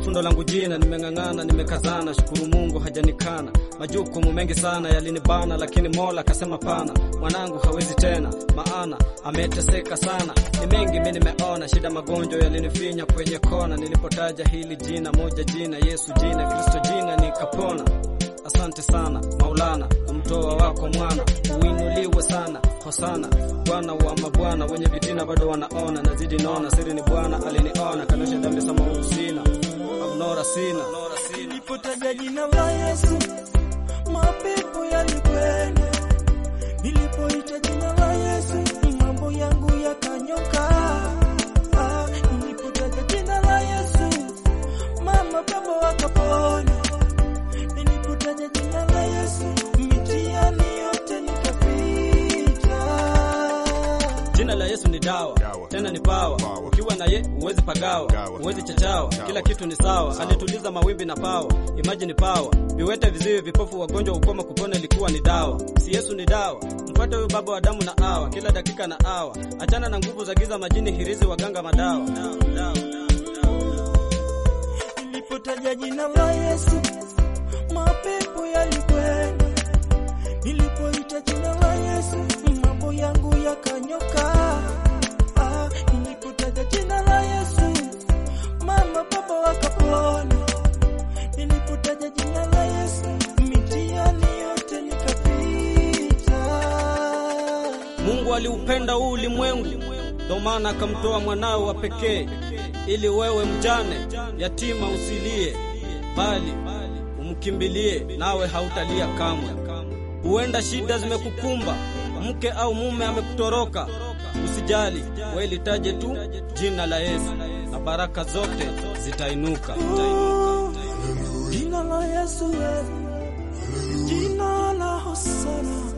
fundo langu jina, nimeng'ang'ana, nimekazana, shukuru Mungu hajanikana. Majukumu mengi sana yalinibana, lakini Mola akasema pana, mwanangu hawezi tena, maana ameteseka sana. Ni mengi mimi nimeona, shida magonjwa yalinifinya kwenye kona. Nilipotaja hili jina moja, jina Yesu, jina Kristo, jina nikapona. Asante sana Maulana, kumtoa wako mwana, uinuliwe sana hosana. Bwana wa mabwana, wenye vitina bado wanaona, nazidi naona, siri ni Bwana aliniona, kanusha dhambi sama usina abnora sina Nilipotaja jina la Yesu, mapepo yalikwenda. Nilipoita jina la Yesu, mambo yangu yakanyoka. Ah, Nilipotaja jina la Yesu, mama baba wakapona. Nilipotaja jina la Yesu, mitihani yote nikapita. Jina la Yesu ni dawa, Dawa. tena ni pawa. Pawa. Ukiwa na ye huwezi pagawa, Gawa. huwezi chachawa, Gawa. kila kitu ni sawa. Alituliza mawimbi na pawa, imagine pawa. Viwete, viziwi, vipofu, wagonjwa, ukoma, kupona ilikuwa ni dawa. Si Yesu ni dawa, mfuate huyo baba wa damu na awa, kila dakika na awa. Achana na nguvu za giza, majini, hirizi, waganga, madawa. Dawa, dawa, dawa. Nilipotaja jina la Yesu, mapepo yalikwenda. Nilipoita jina la Yesu, mambo yangu yakanyoka. Ah, nilipotaja jina la Yesu, mama baba wakapona. Nilipotaja jina la Yesu, mitihani yote nikapita. Mungu aliupenda huu ulimwengu, ndo maana akamtoa mwanawe wa pekee, ili wewe mjane yatima usilie, bali umkimbilie, nawe hautalia kamwe. Huenda shida zimekukumba, mke au mume amekutoroka, usijali, wewe litaje tu jina la Yesu na baraka zote zitainuka. Oh, Jina la Yesu, eh, jina la Hosana.